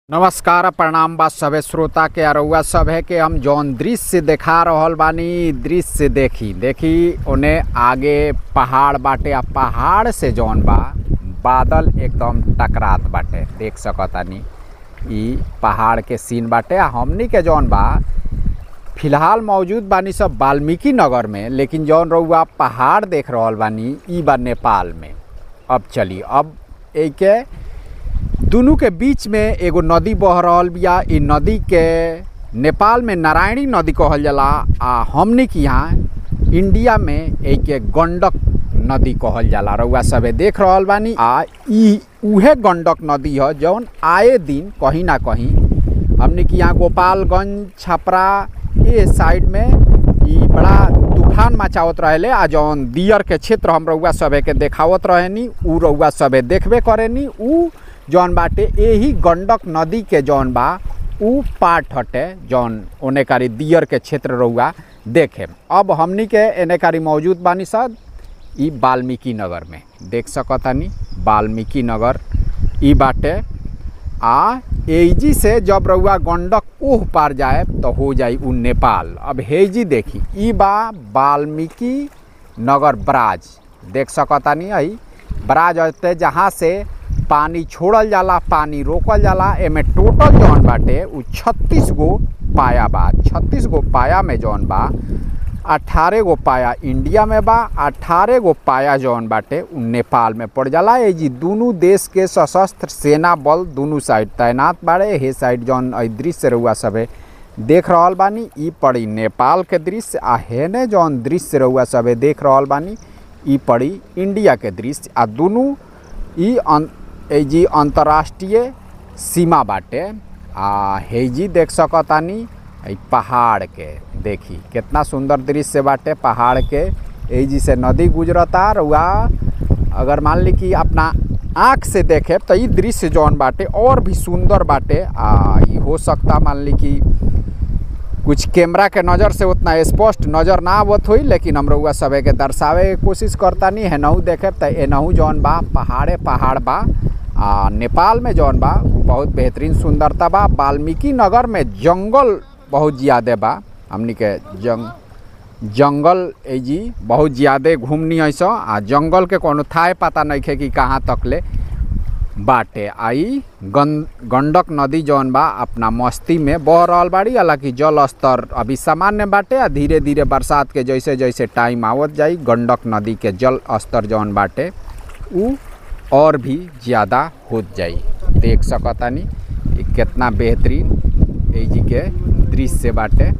नमस्कार प्रणाम बा सभे श्रोता के अरुआ सब है कि हम जौन दृश्य देखा रहल बानी दृश्य देखी देखी ओने आगे पहाड़ बाटे आ पहाड़ से जौन बा बादल एकदम टकरात बाटे देख सकतानी ई पहाड़ के सीन बाटे आ हमनी के जौन बा फिलहाल मौजूद बानी सब वाल्मीकि नगर में लेकिन जौन रउआ पहाड़ देख रहल बानी ई बा नेपाल में अब चली अब एके दुनू के बीच में एगो नदी बह रहल बिया इ नदी के नेपाल में नारायणी नदी कहल जाला आ हमनी के यहाँ इंडिया में एके गंडक नदी कहल जाला रउआ सबे देख रहल बानी आ इ उहे गंडक नदी ह जौन आए दिन कहीं ना कहीं हमनी के यहाँ गोपालगंज छपरा ये साइड में इ बड़ा तूफान मचावत रहेले आ जौन दियर के क्षेत्र हम रउआ सबे के देखावत रहेनी उ रउआ सबे देखबे करेनी उ जौन बाटे यही गंडक नदी के जौन बा उ पार्ट हटे जौन ओने कारी दियर के क्षेत्र रउआ देखे अब हमनी के एने कारी मौजूद बानी सब ई वाल्मीकि नगर में देख सकतानी वाल्मीकि नगर ई बाटे आ एजी से जब रउआ गंडक ओह पार जाए तो हो जाई उ नेपाल अब हेजी देखी ई बा वाल्मीकि नगर ब्राज देख सकतानी आई ब्राज हटे जहाँ से पानी छोड़ल जाला पानी रोकल जाला एमे टोटल जौन बाटे उ छत्तीस गो पाया बा छत्तीस गो पाया में जौन बा अठारह गो पाया इंडिया में बा अठारह गो पाया जौन बाटे उ नेपाल में पड़ जाला ए जी दुनू देश के सशस्त्र सेना बल दुनू साइड तैनात बाड़े हे साइड जौन अइ दृश्य रउआ सभे देख रहल बानी ई पड़ी नेपाल के दृश्य आ हेने जौन दृश्य रउआ सभे देख रहल बानी ई पड़ी इंडिया के दृश्य आ दुनू ई जी अंतर्राष्ट्रीय सीमा बाटे आ हेजी देख सकतानी ई पहाड़ के देखी कितना सुंदर दृश्य बाटे पहाड़ के एजी से नदी गुजरता रुआ अगर मान ली कि अपना आँख से देखे तो ई दृश्य जौन बाटे और भी सुंदर बाटे आ ई हो सकता मान ली कि कुछ कैमरा के नज़र से उतना स्पष्ट नज़र ना आवत हुई लेकिन हम रउआ सभे के दर्शावे के कोशिश करता नहीं हेनहू देखे तो एनहू जौन बा पहाड़े पहाड़ बा आ नेपाल में जौन बा बहुत बेहतरीन सुंदरता बा वाल्मीकि नगर में जंगल बहुत ज़्यादा बा हमनी के जंग जंगल एजी बहुत ज़्यादा घूमनी ऐसा आ जंगल के कोनो थाए पता नहीं खे कि कहाँ तक ले बाटे आई गं गंडक नदी जौन बा अपना मस्ती में बह रहल बाड़ी हालांकि जल स्तर अभी सामान्य बाटे आ धीरे धीरे बरसात के जैसे जैसे टाइम आवत जाई गंडक नदी के जल स्तर जौन बाटे उ और भी ज़्यादा होत जाई देख सकतानी कितना बेहतरीन एजी के दृश्य बाटे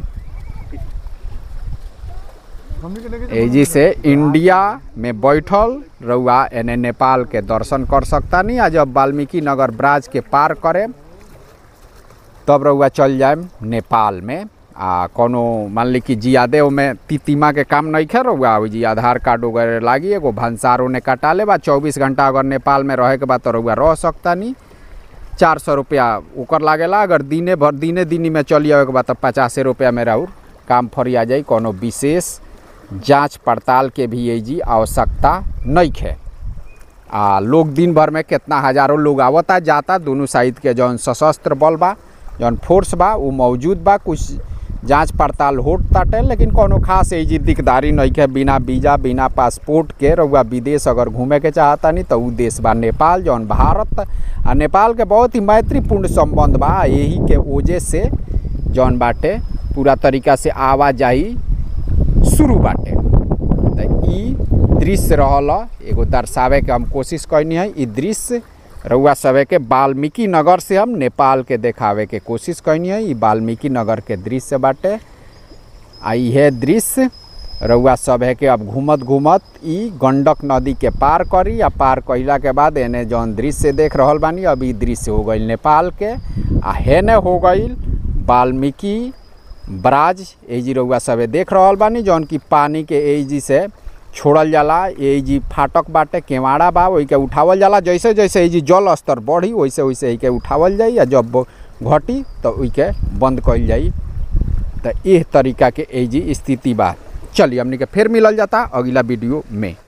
एजी से इंडिया में बैठल रउआ एने नेपाल के दर्शन कर सकता नहीं आ जब वाल्मीकि नगर ब्राज के पार करे तब रउआ चल जाए नेपाल में आ कोनो मान ली कि जियादे ओमे तितिमा के काम नहीं खे रउआ जी आधार कार्ड वगैरह लागी एगो भंसार ओने कटा ले बा चौबीस घंटा अगर नेपाल में रहे के बाद तो रउआ रह सकता नहीं चार सौ रुपया ओकर लागेला अगर दिने भर दिने दिनी में चली आवे के बाद तो पचासे रुपया में राउर काम फरिया जाई कोनो विशेष जांच पड़ताल के भी ये जी आवश्यकता नहीं है आ लोग दिन भर में कितना हजारों लोग आवता जाता दोनों साइड के जौन सशस्त्र बल बा जौन फोर्स बा वो मौजूद बा कुछ जांच पड़ताल होत ताटे लेकिन कोनो खास एजी दिकदारी नहीं है बिना वीजा बिना पासपोर्ट के रउआ विदेश अगर घूमे के चाहता नहीं तो उ देश बा नेपाल जौन भारत आ नेपाल के बहुत ही मैत्रीपूर्ण संबंध बा यही के वजह से जौन बाटे पूरा तरीका से आवाजाही शुरू बाटे तो ई दृश्य रहल एगो दर्शावे के हम कोशिश कैनी है ई दृश्य रउआ सभे के वाल्मीकि नगर से हम नेपाल के देखावे के कोशिश कैनी है ई वाल्मीकि नगर के दृश्य बाटे आ इहे दृश्य रउआ सभे के अब घूमत घूमत ई गंडक नदी के पार करी आ पार कइला के बाद एने जौन दृश्य देख रहल बानी अब ई दृश्य हो गई नेपाल के आ हेने हो गई वाल्मीकि ब्राज एजी रउआ सभे देख रहल बानी जौन की पानी के एजी से छोड़ल जाला एजी फाटक बाटे केवाड़ा बा ओई के उठावल जाला जैसे जैसे एजी जल स्तर बढ़ी वैसे वैसे के उठावल जाई आ जब घटी तो ओई के बंद कइल जाई तो एह तरीका के एजी स्थिति बा चलिए हमनी के फिर मिलल जाता अगला वीडियो में